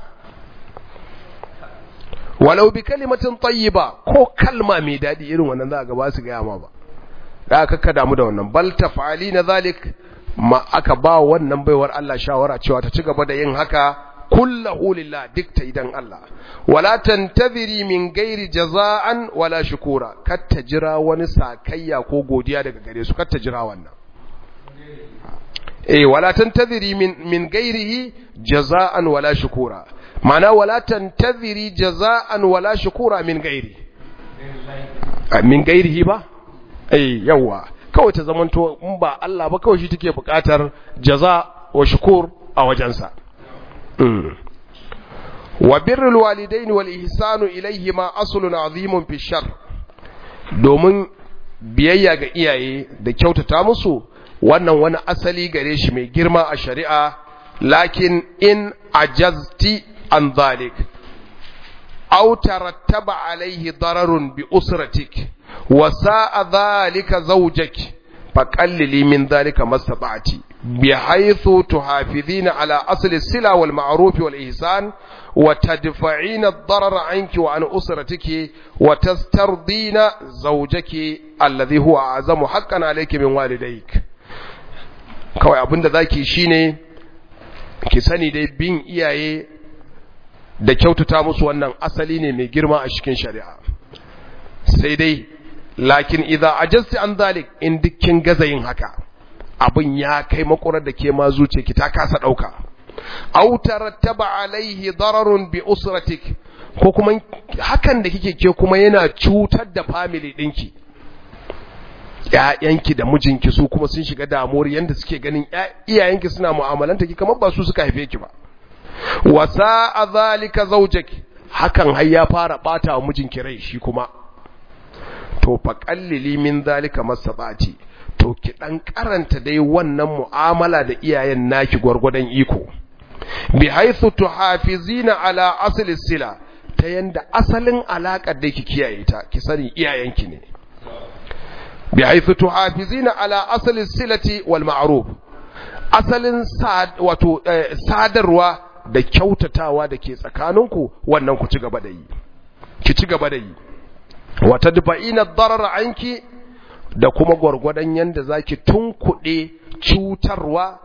walau bi kalimatin tayyiba ko kalma mai dadi irin wannan za ga ba su ga ma ba da aka ka damu da wannan bal tafali zalik ma aka ba wannan baiwar Allah shawara cewa ta ci gaba da yin haka kullahu lillah duk ta idan Allah wala tantaziri min gairi jaza'an wala shukura kar ta jira wani sakayya ko godiya daga gare su kar ta jira wannan eh wala tantaziri min min gairihi jaza'an wala shukura ma'ana wala tantaziri jaza'an wala shukura min gairi min gairihi ba eh yawa kawai ta zamanto in ba Allah ba kawai shi take buƙatar jaza wa shukur a wajensa wa birrul walidain wal ihsanu ilayhima aslun azimun fi shar domin biyayya ga iyaye da kyautata musu wannan wani asali gare shi mai girma a shari'a lakin in ajazti an dhalik aw tarattaba alayhi dararun bi usratik wa sa'a dhalika zawjak faqallili min dhalika mastata'ti بحيث تحافظين على أصل السلة والمعروف والإحسان وتدفعين الضرر عنك وعن أسرتك وتسترضين زوجك الذي هو أعظم حقا عليك من والديك kawai abinda zaki shine ki sani dai bin iyaye da kyautata musu wannan asali ne mai girma a cikin shari'a sai dai lakin idza ajasti an zalik in dukkin gaza yin haka abin ya kai makurar da ke ma zuce ki ta kasa ɗauka aw tarattaba alaihi dararun bi usratik ko kuma hakan da kike ke kuma yana cutar da family ɗinki ƴaƴanki da mijinki su kuma sun shiga damuwar yanda suke ganin iyayenki suna mu'amalanta ki kamar ba su suka haife ki ba wa sa'a zalika zawjaki hakan har ya fara bata wa mijinki rai shi kuma to faqallili min zalika masabati to ki dan karanta dai wannan mu'amala da iyayen naki gwargwadon iko bi haythu tuhafizina ala asli sila ta yanda asalin alakar da ki kiyaye ta ki sani iyayenki ne bi haythu tuhafizina ala asli silati wal ma'ruf asalin wato sadarwa da kyautatawa da ke tsakaninku wannan ku ci gaba da yi ki ci gaba da yi wa tadfa'ina ad-darar anki da kuma gwargwadon yanda zaki tunkuɗe cutarwa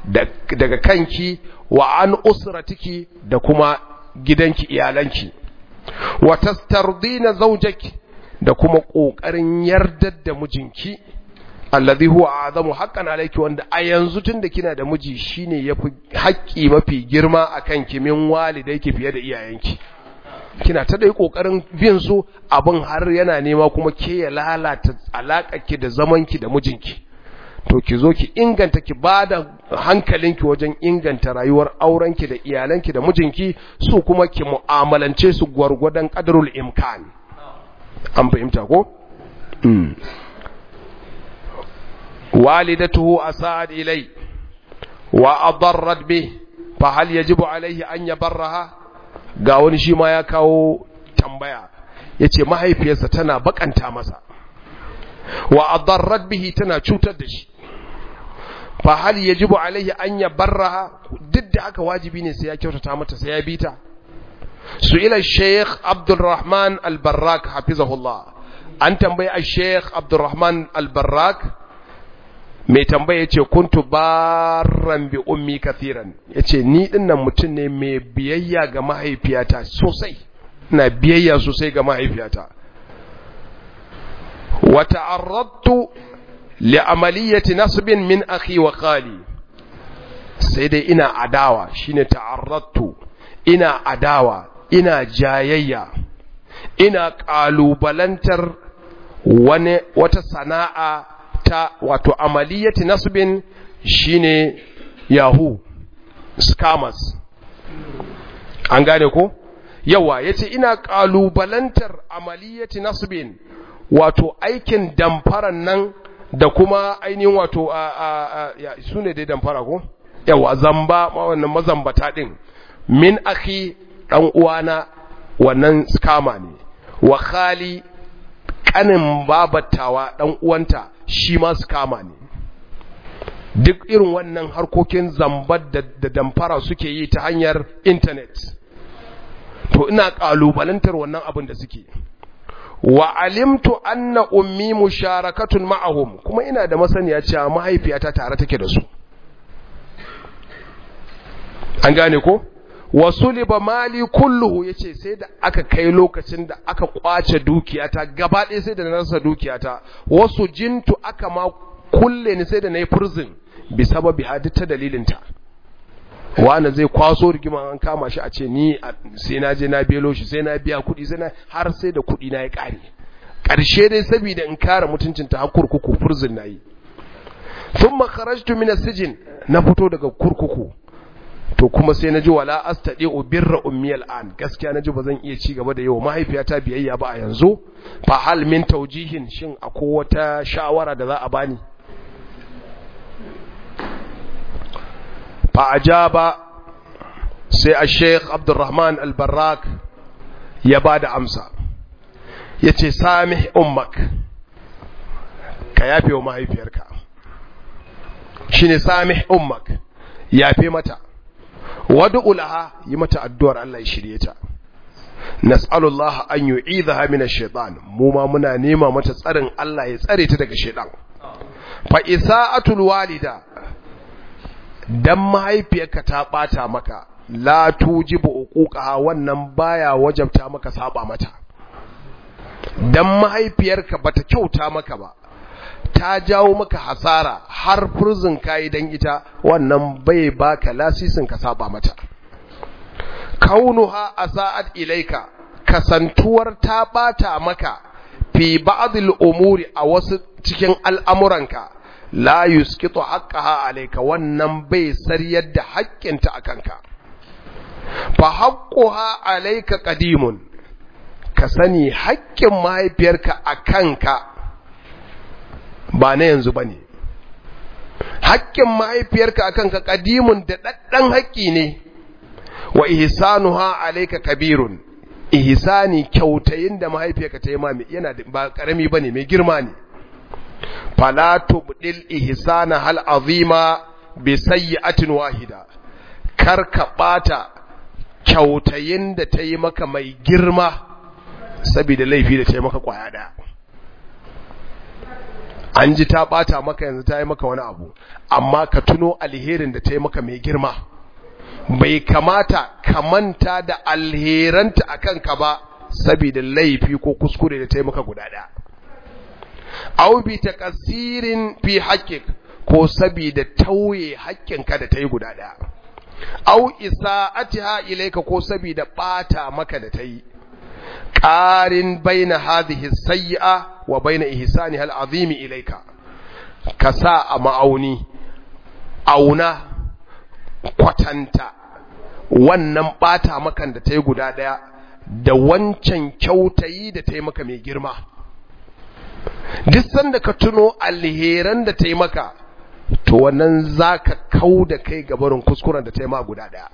daga kanki wa an usratiki da kuma gidanki iyalanki wa tastardina zawjaki da kuma kokarin yardar da mijinki alladhi huwa azamu haqqan alayki wanda a yanzu tunda kina da miji shine yafi haƙƙi mafi girma akan ki min walidayki fiye da iyayenki kina ta dai kokarin bin su abin har yana nema kuma ke ya lalata alakarki da zamanki da mijinki to ki zo ki inganta ki bada hankalinki wajen inganta rayuwar aurenki da iyalanki da mijinki su kuma ki mu'amalance su gwargwadon qadarul imkan an fahimta ko mm. walidatuhu asa'ad ilai wa adarrat bih fa hal yajibu alaihi an yabarraha ga wani shi ma ya kawo tambaya yace mahaifiyarsa tana bakanta masa wa adarrat bihi tana cutar da shi fa hal yajibu alaihi an yabarraha duk da haka wajibi ne sai ya kyautata mata sai ya bita su'ila shaykh abdurrahman al-barrak hafizahullah an tambayi al-shaykh abdurrahman al-barrak mai tambaya yace kuntu barran bi ummi kathiran yace ni dinnan mutum ne mai biyayya ga mahaifiyata sosai ina biyayya sosai ga mahaifiyata wa ta'arradtu li amaliyati nasbin min akhi wa khali sai dai ina adawa shine ta'arradtu ina adawa ina jayayya ina kalubalantar wani wata sana'a ta wato amaliyati nasbin shine yahoo scammers an gane ko yawa yace ina kalubalantar amaliyati nasbin wato aikin damfaran nan da kuma ainihin wato a a a su ne dai damfara ko yawa zamba wannan mazambata din min akhi dan uwana wannan scammer ne wa khali kanin babatawa dan uwanta shi ma scammer ne duk irin wannan harkokin zambar da, da damfara suke yi ta hanyar internet to ina kalubalantar wannan abin da suke wa alimtu anna ummi musharakatun ma'ahum kuma ina da masaniya cewa mahaifiyata tare take da su an gane ko wasu liba mali kulluhu yace sai da aka kai lokacin da aka kwace dukiyata gaba ɗaya sai da na rasa dukiyata wasu jintu aka ma kulle ni sai da na yi prison bi sababi hadi ta dalilinta wani zai kwaso rigima an kama shi a ce ni sai na je na belo shi sai na biya kuɗi sai na har sai da kuɗi na ya ƙare ƙarshe dai saboda in kare mutuncin ta har kurkuku prison na yi thumma kharajtu min as-sijn na fito daga kurkuku to kuma sai naji wala astadi'u birra ummi al'an gaskiya naji bazan iya ci gaba da yau mahaifiyata biyayya ba a yanzu fa hal min tawjihin shin akwai wata shawara da za a bani fa ajaba sai al-sheikh Abdurrahman al-Barrak ya bada amsa yace samih ummak ka yafe wa mahaifiyarka shine samih ummak yafe mata wad'u laha yi mata addu'ar Allah ya shirye ta nas'alullaha an yu'idhaha min ash-shaytan mu ma muna nema mata tsarin Allah ya tsare ta daga shaytan fa isa'atul walida dan mahaifiyarka ta bata maka la tujibu uquqaha wannan baya wajabta maka saba mata dan mahaifiyarka bata kyauta maka ba ta jawo maka hasara har furzin kayi dan ita wannan bai baka lasisin ka saba mata kaunuha asa'at ilaika kasantuwar ta bata maka fi ba'dil umuri a wasu cikin al'amuranka la yusqitu haqqaha alayka wannan bai sariyar da haƙƙinta akanka fa haqquha alayka qadimun ka sani haƙƙin mahaifiyarka akanka ba na yanzu bane haƙƙin mahaifiyarka akanka qadimun da daddan haƙƙi ne wa ihsanuha alayka kabirun ihsani kyautayin da mahaifiyarka ta yi ma yana ba karami bane mai girma ne fala tubdil ihsana hal azima bi sayyi'atin wahida kar ka bata kyautayin da ta yi maka mai girma saboda laifi da ta yi maka kwaya daya an ji ta bata maka yanzu ta yi maka wani abu amma ka tuno alherin da ta yi maka mai girma bai kamata ka manta da alheranta a kanka ba saboda laifi ko kuskure da ta yi maka guda ɗaya au bi takasirin fi haƙƙik ko saboda tauye haƙƙinka da ta yi guda ɗaya au isa'atiha ilaika ko saboda ɓata maka da ta yi ƙarin baina hadhihi sayyi'a wa baina ihsaniha al'azimi ilaika ka sa a ma'auni auna kwatanta wannan ɓata makan da ta yi guda ɗaya da wancan kyautayi da ta yi maka mai girma duk sanda ka tuno alheran da ta yi maka to wannan za ka kau da kai gabarin kuskuren da ta yi ma guda ɗaya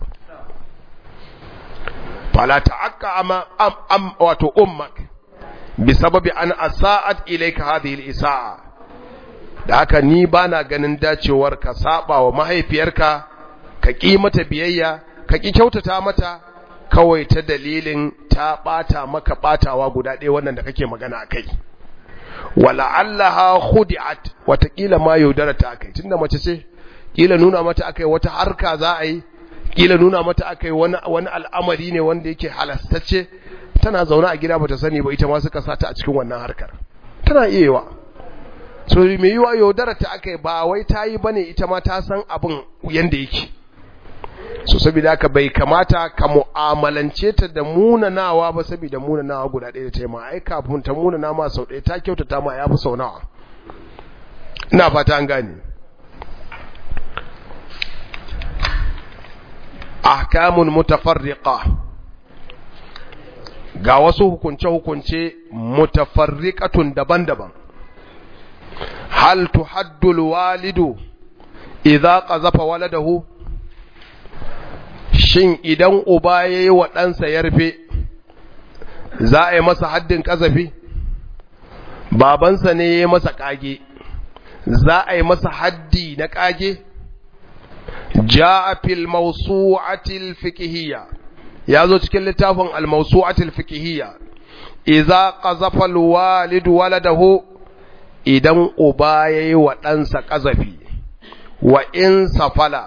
fala ta'aqqa ama am, am wato ummak bi sababi an asa'at ilayka hadhihi al-isa'a da haka ni bana ganin dacewar ka saba wa mahaifiyarka ka ki mata biyayya ka ki kyautata mata kawai ta dalilin ta bata maka batawa guda ɗaya wannan da kake magana akai wala'allaha khudi'at watakila ma yaudara ta akai tunda mace ce kila nuna mata akai wata harka za a yi kila nuna mata akai wani wani al'amari ne wanda yake halastacce tana zaune a gida bata sani ba ita ma suka sata a cikin wannan harkar tana iya yiwa so me yiwa yaudara ta akai ba wai ta yi bane ita ma ta san abin yanda yake so saboda haka bai kamata ka mu'amalance ta da munanawa ba saboda munanawa guda ɗaya da ta yi ma ai kafin ta munana ma sau ɗaya ta kyautata ma ya fi sau nawa ina fata an gane ahkamun mutafarriqa ga wasu hukunce-hukunce mutafarriqatun daban-daban hal tuhaddul walidu idza qazafa waladahu shin idan uba yayi wa ɗansa yarfe za a yi masa haddin ƙazafi babansa ne ya masa ƙage za a yi masa haddi na ƙage ja'a fil mawsu'atil fiqhiyya yazo cikin littafin al mawsu'atil fiqhiyya idza qazafa al walid waladahu idan uba yayi wa ɗansa ƙazafi wa in safala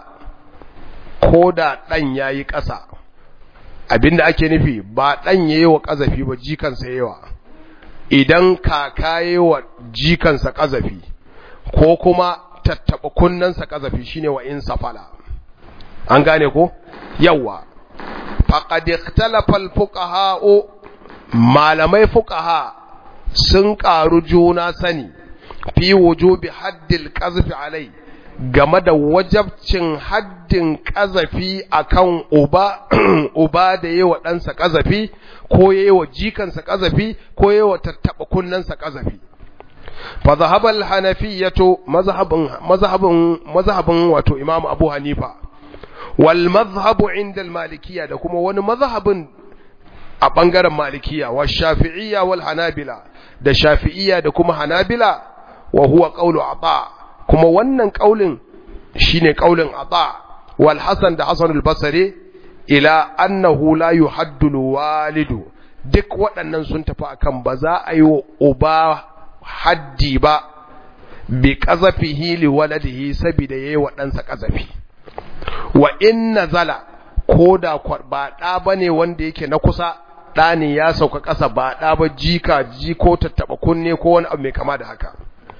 ko da ɗan yayi ƙasa abinda ake nufi ba ɗan yayi wa ƙazafi ba jikansa yawa idan kaka yayi wa jikansa ƙazafi ko kuma tattaɓa kunnensa ƙazafi shine wa in safala an gane ko yawa faqad ikhtalafa al-fuqaha malamai fuqaha sun ƙaru juna sani fi wujubi haddil qazfi alai game da wajabcin haddin ƙazafi akan uba uba da yawa ɗansa ƙazafi ko yawa jikansa ƙazafi ko yawa tattaɓa kunnensa ƙazafi fa zahabal hanafiyatu mazhabin mazhabin mazhabin wato imam abu hanifa wal mazhabu inda al malikiya da kuma wani mazhabin a bangaren malikiya wa shafi'iyya wal hanabila da shafi'iyya da kuma hanabila wa huwa qawlu ata kuma wannan kaulin shine kaulin ata wal hasan da hasan al basri ila annahu la yuhaddu walidu duk waɗannan sun tafi akan ba za a yi wa uba haddi ba bi qazafihi li waladihi saboda yayi wa ɗansa qazafi wa in nazala koda ba ɗa bane wanda yake na kusa ɗa ne ya sauka ƙasa ba ɗa ba jika jiko tattaɓa kunne ko wani abu mai kama da haka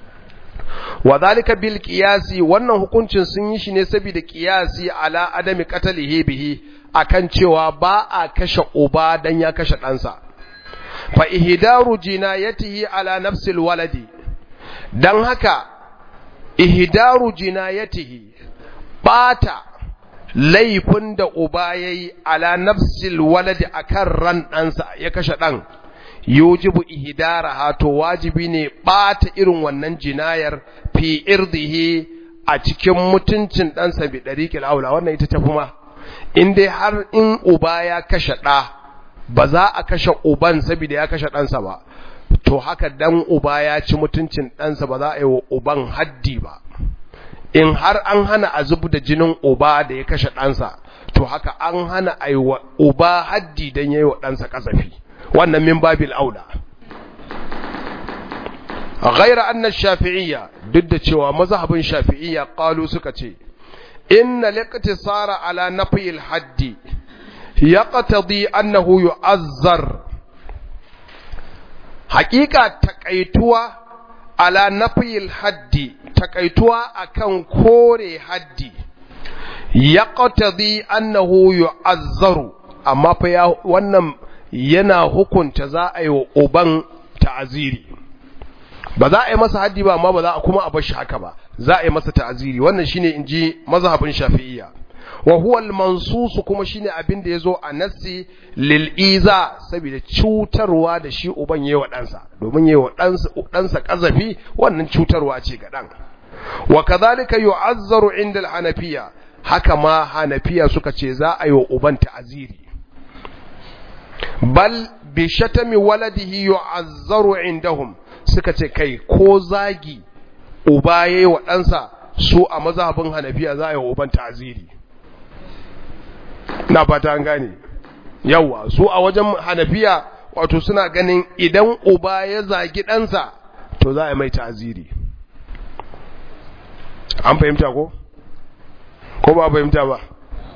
wa zalika bil qiyasi wannan hukuncin sun yi shi ne saboda qiyasi ala adami qatalihi bihi akan cewa ba a kashe uba dan ya kashe ɗansa fa ihdaru jinayatihi ala nafsil waladi dan haka ihdaru jinayatihi bata laifin da uba yayi ala nafsil waladi akan ran ɗansa ya kashe ɗan yujibu ihdaraha to wajibi ne bata irin wannan jinayar fi irdihi a cikin mutuncin ɗansa bi dariqil aula wannan ita tafi ma in dai har in uba ya kashe ɗa ba za a kashe uban saboda ya kashe ɗansa ba to haka dan uba ya ci mutuncin ɗansa ba za a yi wa uban haddi ba in har an hana a zubu da jinin uba da ya kashe ɗansa to haka an hana a yi wa uba haddi don ya yi wa ɗansa ƙasafi wannan min babil aula ghaira anna shafi'iyya duk da cewa mazhabin shafi'iyya qalu suka ce inna liqtisara ala nafi al-haddi yaqtadi annahu yu'azzar haqiqa takaituwa ala nafi al-haddi takaituwa akan kore haddi yaqtadi annahu yu'azzaru amma fa ya wannan yana hukunta za a yi wa uban ta'aziri ba za a yi masa haddi ba amma ba za a kuma a bar shi haka ba za a yi masa ta'aziri wannan shine inji mazhabin shafi'iyya wa huwa al-mansus kuma shine abin da yazo a nassi lil iza saboda cutarwa da shi uban yayi wa ɗansa domin yayi wa ɗansa ɗansa kazafi wannan cutarwa ce ga ɗan wa kadhalika yu'azzaru inda al-hanafiyya haka ma hanafiya suka ce za a yi wa uban ta'aziri bal bi shatami waladihi yu'azzaru indahum suka ce kai ko zagi uba yayi wa ɗansa su a mazhabin hanafiya za a yi wa uban ta'aziri na fata an gane yawa su a wajen hanafiya wato suna ganin idan uba ya zagi ɗansa to za a yi mai ta'aziri an fahimta ko ko ba fahimta ba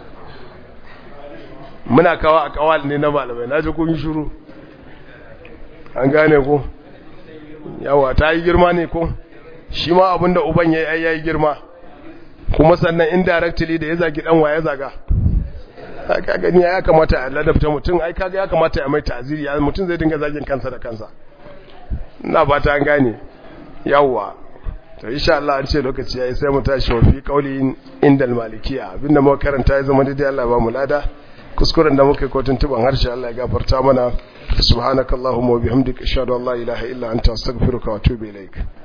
muna kawa a kawal ne na malamai na ji kun shiru an gane ko yawa ta yi girma ne ko shi ma abinda uban ya yi ya yi girma kuma sannan indirectly da ya zagi dan ya zaga ka gani ya kamata a ladabta mutum ai kaga ya kamata ya mai ta'ziri ya mutum zai dinga zagin kansa da kansa ina ba ta an gane yawa to insha Allah an ce lokaci yayi sai mu tashi wa fi qauli indal malikiya abinda muka karanta ya zama daidai Allah ba mu lada kuskuren da muka yi kotun tuban harshe Allah ya gafarta mana subhanakallahumma wa bihamdika ashhadu an la ilaha illa anta astaghfiruka wa atubu ilaik